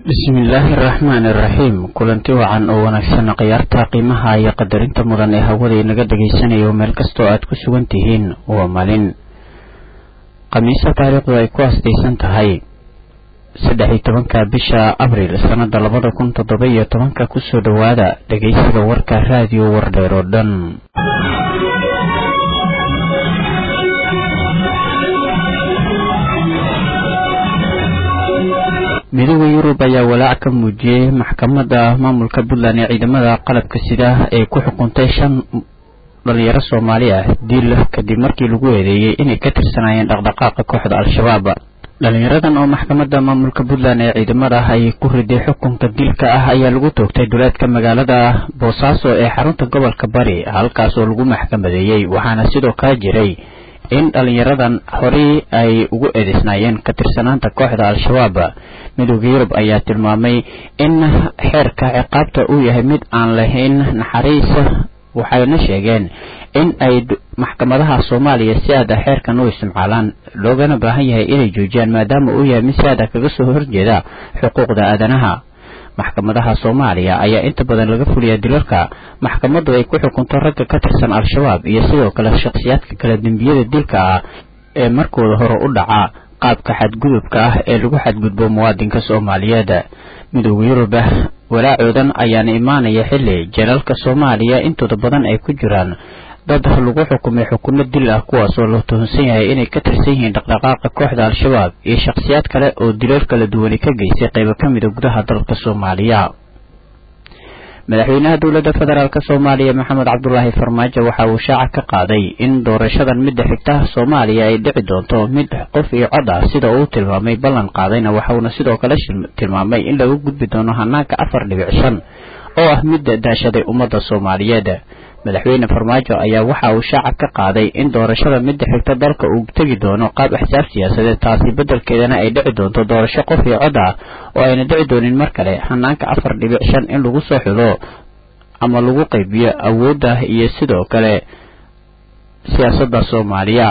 bismillaahi araxmaani iraxiim kulanti wacan oo wanaagsan khiyaarta qiimaha iyo qadarinta mudan ee hawada inaga dhagaysanayo meel kastoo aad ku sugan tihiin waa maalin khamiisa taariikhdu ay ku asdaysan tahay saddex iyo tobanka bisha abriil sannada labada kun toddoba iyo tobanka kusoo dhowaada dhegaysiga warka raadiyo wardheer oo dhan midooda yurub ayaa walaac ka muujiyey maxkamadda maamulka puntland ee ciidamada qalabka sida ee ku xukuntay shan dhalinyaro soomaali ah dil kadib markii lagu eedeeyey inay ka tirsanaayeen dhaqdhaqaaqa kooxda al-shabaab dhalinyaradan oo maxkamadda maamulka puntland ee ciidamada ay ku riday xukunka dilka ah ayaa lagu toogtay duleedka magaalada boosaaso ee xarunta gobolka bari halkaas oo lagu maxkamadeeyey waxaana sidoo kale jiray in dhalinyaradan horey ay ugu eedeysnaayeen ka tirsanaanta kooxda al-shabaab midooda yurub ayaa tilmaamay in xeerka ciqaabta uu yahay mid aan lahayn naxariis waxayna sheegeen in ay maxkamadaha soomaaliya si aada xeerkan u isticmaalaan loogana baahan yahay inay joojiyaan maadaama uu yahay mid si aada kaga soo horjeeda xuquuqda aadanaha maxkamadaha soomaaliya ayaa inta badan laga fuliyaa dilalka maxkamaddu ay ku xukunto ragga ka tirsan al-shabaab iyo sidoo kale shakhsiyaadka kale dembiyada dilka ah ee markooda hore u dhaca qaabka xadgudubka ah ee lagu xadgudbo muwaadinka soomaaliyeed midooda yurub walaacoodan ayaana imaanaya xilli janaalka soomaaliya intooda badan ay ku jiraan dad lagu xukumay xukuno dil ah kuwaasoo la tuhunsan yahay inay ka tirsan yihiin dhaqdhaqaaqa kooxda al-shabaab iyo shakhsiyaad kale oo dilal kala duwani ka geystay qaybo ka mida gudaha dalka soomaaliya madaxweynaha dowladda federaalk soomaaliya maxamed cabdulaahi farmaajo waxa uu shaaca ka qaaday in doorashadan midda xigta soomaaliya ay dhici doonto mid qof iyo cod ah sida uu tilmaamay ballan qaadayna waxauna sidoo kale tilmaamay in lagu gudbi doono hanaanka afar dhibic shan oo ah midda daashaday ummadda soomaaliyeed madaxweyne farmaajo ayaa waxa uu shaaca ka qaaday in doorashada midda xigta dalka uu tegi doono qaab axsaab siyaasadeed taasi beddelkeedana ay dhici doonto doorasho qof iyo cod ah oo ayna dhici doonin mar kale hanaanka afar dhibic shan in lagu soo xulo ama lagu qaybiyo awoodda iyo sidoo kale siyaasadda soomaaliya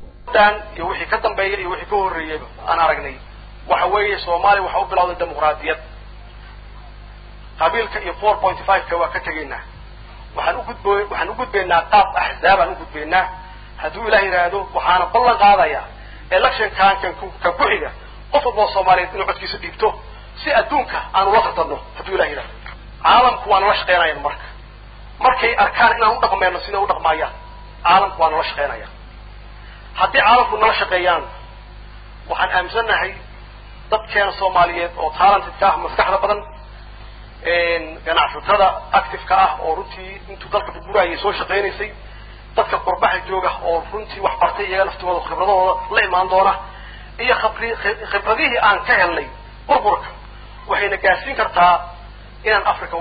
iyo wixii ka dambeeya iyo wixii ka horreeyeyba aan aragnay waxa weeye soomaaliya waxa u bilowday dimuqraadiyad qabiilka iyo four point five-ka waa ka tegaynaa waxaan ugudb waxaan u gudbaynaa qaab axzaabaan u gudbaynaa hadduu ilaah yidhaahdo waxaana ballan qaadayaa electionkan kan kan ku xiga qof walba oo soomaaliyeed inuu codkiisa dhiibto si adduunka aan ula tartanno hadduu ilah yidhahdo caalamku waa nala shaqeynayan marka markay arkaan inaan u dhaqmeyno sida u dhaqmaayaan caalamku waa nala shaqeynaya haddii caalamku nala shaqeeyaan waxaan aaminsannahay dadkeena soomaaliyeed oo talentedka ah maskaxda badan ganacsatada activeka ah oo runtii intuu dalka burburayay soo shaqaynaysay dadka qurbaha jooga oo runtii wax bartay iyaga laftigooda khibradahooda la imaan doona iyo khabri khibradihii aan ka helnay burburka waxayna gaarsiin kartaa inaan africa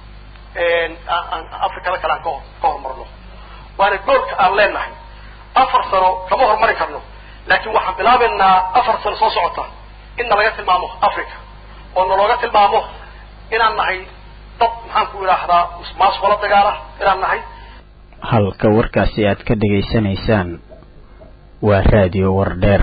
africada kale aan ka ka horumarno waana goolka aan leenahay afar sano kama horumarin karno laakiin waxaan bilaabaynaa afar sano soo socota in nalaga tilmaamo africa oo nalooga tilmaamo inaan nahay dad maxaan ku idhaahdaa maasqolo dagaala inaan nahay halka warkaasi aad ka dhegaysanaysaan waa raadiyo wardheer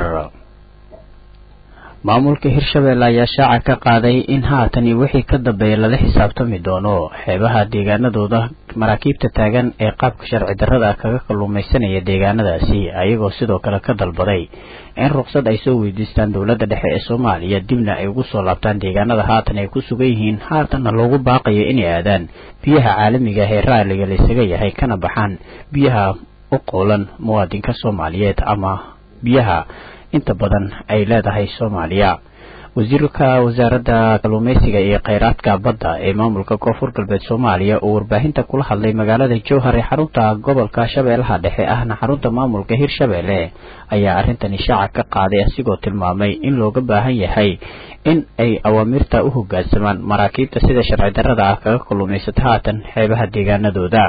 maamulka hirshabelle ayaa shaaca ka qaaday in haatan iyo wixii ka dambeeya lala xisaabtami doono xeebaha deegaanadooda maraakiibta taagan ee qaabka sharci darrada kaga kalluumaysanaya deegaanadaasi ayagoo sidoo kale ka dalbaday in ruqsad ay soo weydiistaan dowladda dhexe ee soomaaliya dibna ay ugu soo laabtaan deegaanada haatan ay ku sugan yihiin haatanna loogu baaqayo inay aadaan biyaha caalamiga ah ee raaliga laysaga yahay kana baxaan biyaha u qowlan muwaadinka soomaaliyeed ama biyaha inta badan ay leedahay soomaaliya wasiirka wasaaradda kalluumeysiga iyo kheyraadka badda ee maamulka koonfur galbeed soomaaliya oo warbaahinta kula hadlay magaalada jowhar ee xarunta gobolka shabeellaha dhexe ahna xarunta maamulka hirshabelle ayaa arrintani shaaca ka qaaday asigoo tilmaamay in looga baahan yahay in ay awaamirta u hogaansamaan maraakiibta sida sharci darrada ah kaga kalluumaysata haatan xeebaha deegaanadooda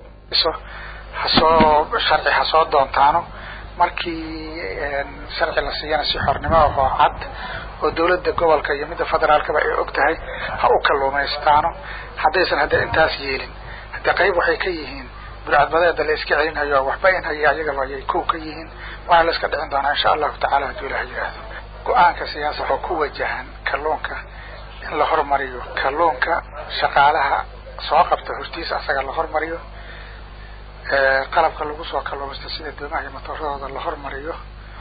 hasoo sharci ha soo doontaano markii sharci la siiyana si xornimo ahoo cad oo dawladda gobolka iyo midda federaalkaba ay og tahay ha u kalluumaystaano haddaysan hadda intaas yeelin haddii qayb waxay ka yihiin burcadbadeeda la iska celinhayo waxba in haya ayagaba ayay kow ka yihiin waana la iska dhicin doonaa insha allahu tacala hadduu ilaha yidhaahdo go-aanka siyaasa oo ku wajahan kalluunka in la hormariyo kalluunka shaqaalaha soo qabta hortiisa asaga la hormariyo qalabka lagu soo kalluumaysto sida doomaha iyo matooradooda la hormariyo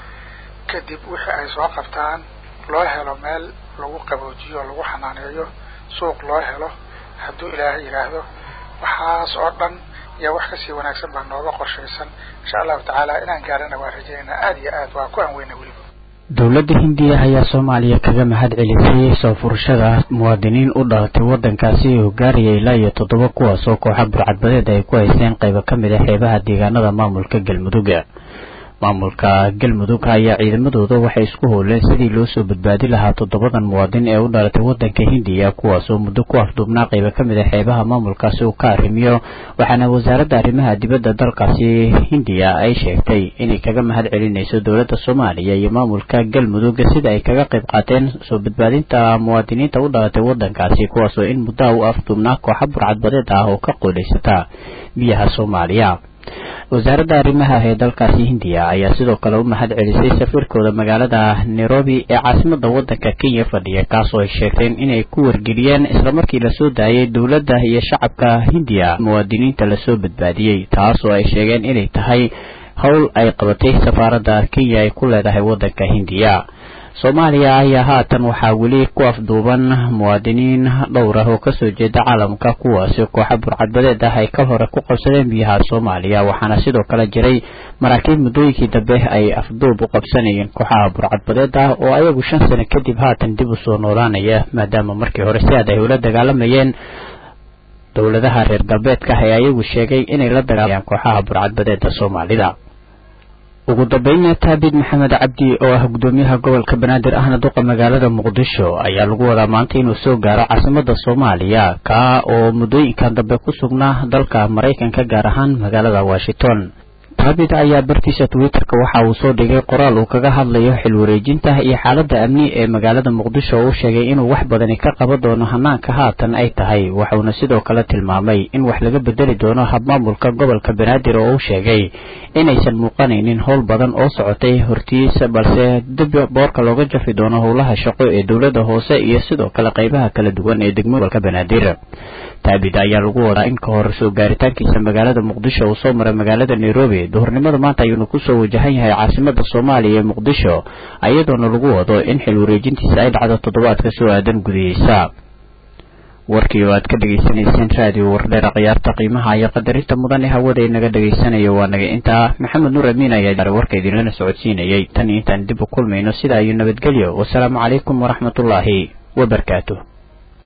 kadib wixii ay soo qabtaan loo helo meel lagu qaboojiyo o lagu xanaaneeyo suuq loo helo hadduu ilaahay yidhaahdo waxaas oo dhan iyo wax kasii wanaagsan baa nooga qorshaysan insha allahu tacaala inaan gaarana waa rajaynaa aada iyo aad waa ku anweyna weliba dowladda hindiya ayaa soomaaliya kaga mahad celisay soo furashada muwaadiniin u dhalatay waddankaasi oo gaaraya ilaa iyo toddoba kuwaas oo kooxa burcadbadeed ay ku haysteen qaybo ka mid a xeebaha deegaanada maamulka galmudug maamulka galmudug ayaa ciidamadooda waxay isku howleen sidii loo soo badbaadi lahaa toddobadan muwaadin ee u dhalatay waddanka hindiya kuwaas oo muddo ku afduubnaa qaybo ka mid a xeebaha maamulkaasi uu ka arrimiyo waxaana wasaaradda arrimaha dibadda dalkaasi hindiya ay sheegtay inay kaga mahad celinayso dowladda soomaaliya iyo maamulka galmudug sida ay kaga qayb qaateen soo badbaadinta muwaadiniinta u dhalatay waddankaasi kuwaas oo in muddaha u afduubnaa kooxa burcadbadeed ah oo ka qoodaysata biyaha soomaaliya wasaaradda arrimaha ee dalkaasi hindiya ayaa sidoo kale u mahad celisay safiirkooda magaalada nairobi ee caasimada waddanka kenya fadhiya kaas oo ay sheegteen inay ku wargeliyeen islamarkii lasoo daayay dowladda iyo shacabka hindiya muwaadiniinta lasoo badbaadiyey taas oo ay sheegeen inay tahay howl ay qabatay safaaradda kenya ay ku leedahay waddanka hindiya soomaaliya ayaa haatan waxaa weli ku afduuban muwaadiniin dhowr ah oo kasoo jeeda caalamka kuwaasi kooxa burcadbadeed ah ay ka hore ku qabsadeen biyaha soomaaliya waxaana sidoo kale jiray maraakiib muddooyinkii dambe ay afduub u qabsanayeen kooxaha burcadbadeed ah oo ayagu shan sano kadib haatan dib u soo noolaanaya maadaama markii hore si aad ay ula dagaalamayeen dowladaha reer galbeedka ah ee ayagu sheegay inay la dagaalayaan kooxaha burcadbadeeda soomaalida ugu dambeynna taabid maxamed cabdi oo ah gudoomiyaha gobolka banaadir ahna duqa magaalada muqdisho ayaa lagu wadaa maanta inuu soo gaaro caasimada soomaaliya kaa oo muddooyinkan dambe ku sugnaa dalka maraykanka gaar ahaan magaalada washington taabid ayaa bartiisa twitterka waxa uu soo dhigay qoraal uu kaga hadlayo xil wareejinta iyo xaaladda amni ee magaalada muqdisho oo u sheegay inuu wax badani ka qaban doono hanaanka haatan ay tahay waxauna sidoo kale tilmaamay in wax laga bedeli doono habmaamulka gobolka banaadir oo uu sheegay inaysan muuqanaynin howl badan oo socotay hortiisa balse dib boorka looga jafi doono howlaha shaqo ee dowladda hoose iyo sidoo kale qaybaha kala duwan ee degmada gobolka banaadir taabid ayaa lagu wadaa in ka hor soo gaaritaankiisa magaalada muqdisho uu soo maray magaalada nairobi duhurnimada maanta ayuuna kusoo wajahan yahay caasimada soomaaliya ee muqdisho iyadoona lagu wado in xil wareejintiisa ay dhacdo toddobaadka soo aadan gudihiisa warkii oo aad ka dhegaysanayseen raadiyo wardheera khiyaarta qiimaha iyo qadarinta mudan ee hawada inaga dhegaysanayo waa naga intaa maxamed nuur amiin ayaa warka idinlana socodsiinayay tan iyo intaan dib u kulmayno sidaa iyo nabadgelyo wasalaamu calaykum waraxmatullaahi wabarakaatu